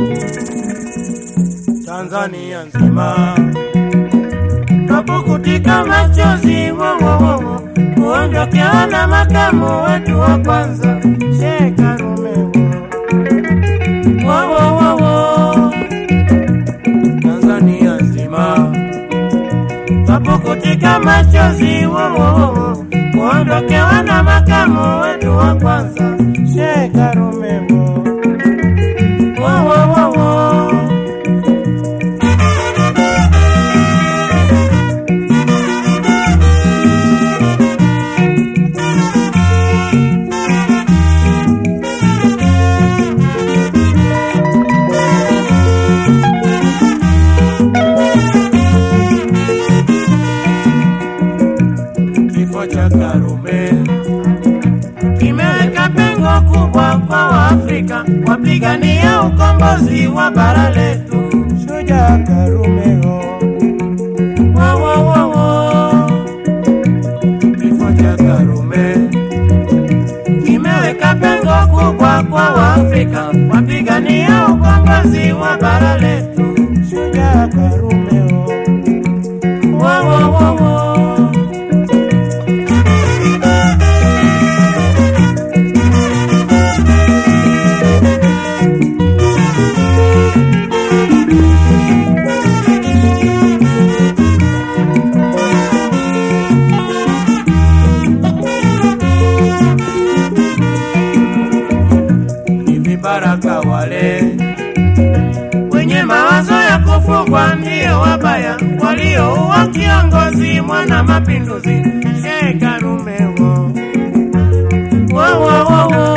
Tanzania nzima twapukutika machozi wowowowo kuondokewa na makamu wetu wa kwanza Sheikh Karume wowowowo Tanzania nzima twapukutika machozi wowowowo kuondokewa na makamu wetu wa kwanza Sheikh Karume wowowowo kifo cha Karume kimeweka pengo kubwa kwa Waafrika wapigania ukombozi wa bara letu. Shujaa Karume ho wo wo wo wo, kifo cha Karume kimeweka pengo kubwa kwa Waafrika wapigania ukombozi wa bara letu. Shujaa Karume ho wo wo wo wo. ni vibaraka wale wenye mawazo ya kufungwa ndio wabaya waliouwa kiongozi mwana mapinduzi Sheikh Karume wo wo wo wo wo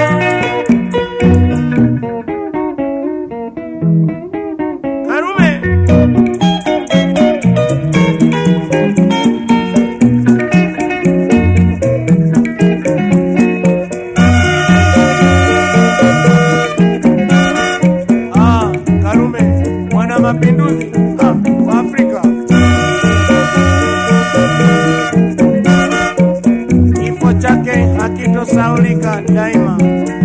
Karume Ah, Karume mwana mapinduzi ah, wa Afrika. Kifo chake hakitosaulika daima.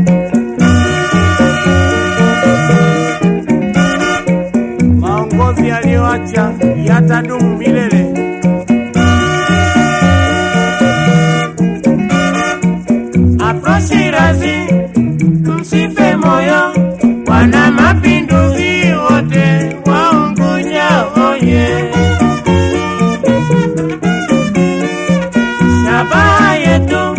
Maongozi aliyoacha yatadumu milele. Afro Shirazi, msife moyo, wana mapinduzi wote waunguja oye. Shabaha yetu